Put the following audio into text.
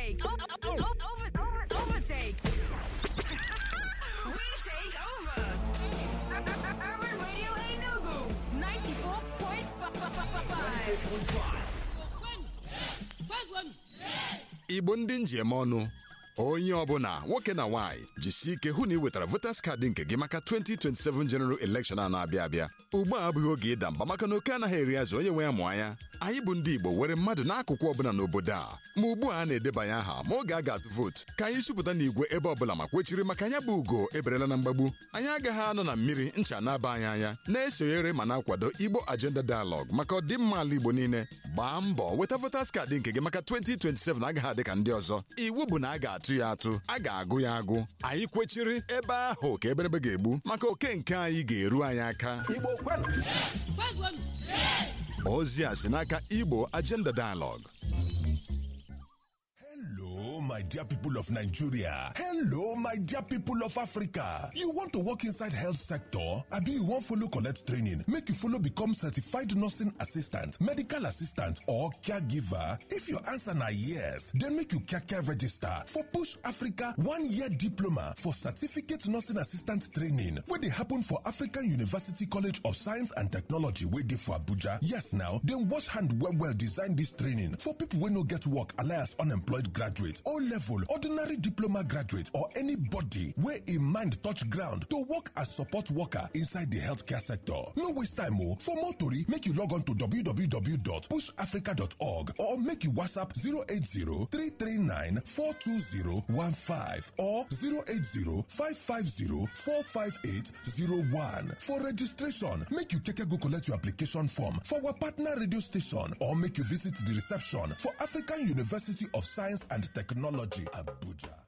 Overtake. O- o- o- over- overtake. we take over. Urban Radio Enugu 94.5. igbo ndị njem ọnụ onye ọbụla nwoke na nwaanyị jisie ike hụ na ị wetara voters kaadị nke gị maka 2027 general election a na-abịa abịa ugbu a abụghị oge ịda mba maka na oke anaghị eri azụ onye nwe ya mụọ anya anyị bụ ndị igbo were mmadụ n'akụkụ ọbụla n'obodo a ma ugbu a a na-edebanye aha ma oge a ga-atụ vootu ka anyị sụpụta n'igwe ebe ọbụla ma kwechiri maka anya bụ ugo eberela na mgbagbu anyị agaghị anọ na mmiri ncha na-aba anyị anya na-esonyere ma na-akwado igbo agenda dialogue maka ọdịmma ala igbo niile gbaa mbọ weta voters kaadị nke gị maka 2027 agaghị adị ka ndị ọzọ iwu bụ na a ga-atụ ya atụ a ga-agụ ya agụ anyị kwechiri ebe ahụ ka eberebe ga-egbu maka oke nke anyị ga-eru anyị aka ozi a si n'aka igbo agenda dialogue Hello, my dear people of Nigeria. Hello, my dear people of Africa. You want to work inside health sector? Abi you wan follow collect training make you follow become certified nursing assistant, medical assistant or caregiver? If your answer na yes, then make you kaka register for Push Africa one-year diploma for certificate nursing assistant training wey dey happen for African University College of Science and Technology wey dey for Abuja. Yes now, dem wash hand well well design dis training for people wey no get work alias unemployed graduate o level ordinary diploma graduate or anybody wey im mind touch ground to work as support worker inside di healthcare sector no waste time o for more tori make you log on to www.pushafrica.org or make you whatsapp 080-339-42015 or 080-550-45801 for registration make you keke go collect your application form for our partner radio station or make you visit the reception for african university of science and technology abuja